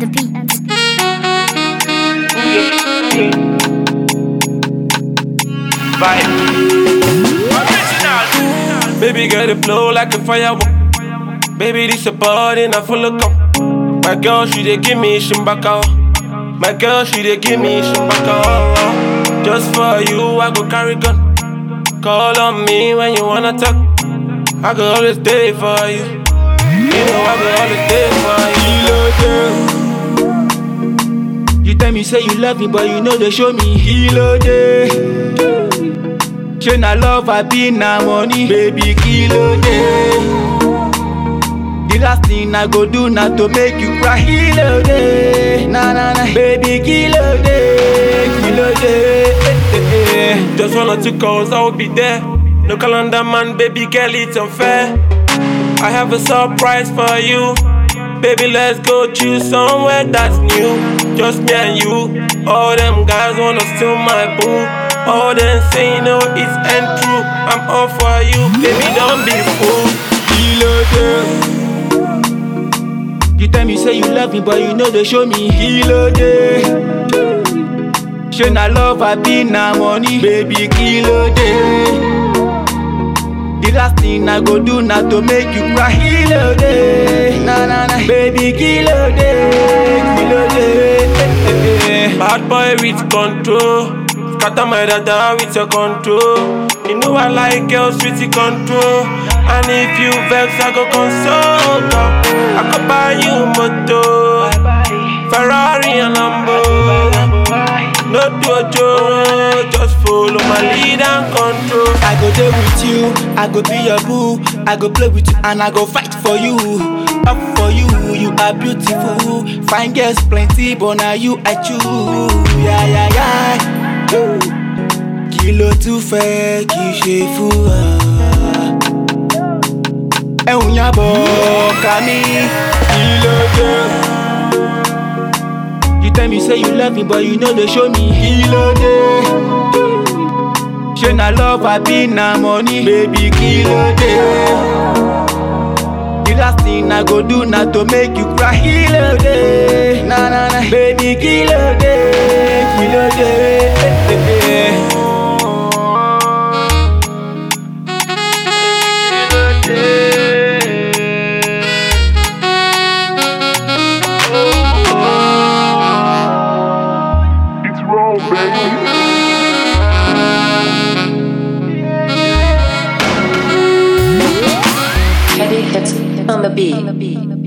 the beat. Baby girl, it flow like a firework. Baby, this a party, not full of cum. My girl, she dey give me shimbaka. My girl, she dey give me shimbaka. Just for you, I go carry gun. Call on me when you wanna talk. I go always stay for you. You know I go always stay for you. You tell me say you love me, but you know they show me kilo day. Say na love I be na money, baby kilo day. The last thing I go do na to make you cry kilo day. Na na na, baby kilo day, kilo day. Eh, eh, eh. Just one or two calls, I will be there. No calendar man, baby girl, it's unfair. I have a surprise for you. Baby, let's go choose somewhere that's new. Just me and you. All them guys wanna steal my boo. All them say no, it's ain't true. I'm all for you, baby, don't be fool. Kilo day. You tell me say you love me, but you know they show me kilo day. Say na love I be na money, baby kilo day. The last thing I go do na to make you cry kilo day. Na na na, baby kilo day, kilo day. Eh, eh, eh. Bad boy with control. Scatter my dada with your control. You know I like girls with the control. And if you vex, I go console. dog. I could buy you moto, Ferrari and Lambo. No dojo, just follow my lead and control. I go there with you, I go be your boo, I go play with you and I go fight for you. Up for you, you are beautiful. Fine girls plenty, but now you I choose. Yeah, yeah, yeah. Kí ló tún fẹ́ kí n ṣe fún ọ? Ẹ̀hún yàbọ̀ ká mi. Kí ló dé? You tell me say you love me, but you know they show me kí ló dé? Ṣé na love I be na money? Baby kí ló dé? The last thing I go do na to make you cry kí ló dé? Na na na, baby kí ló dé? Kí ló dé? Eh, eh, eh. Heavy hits on the beat.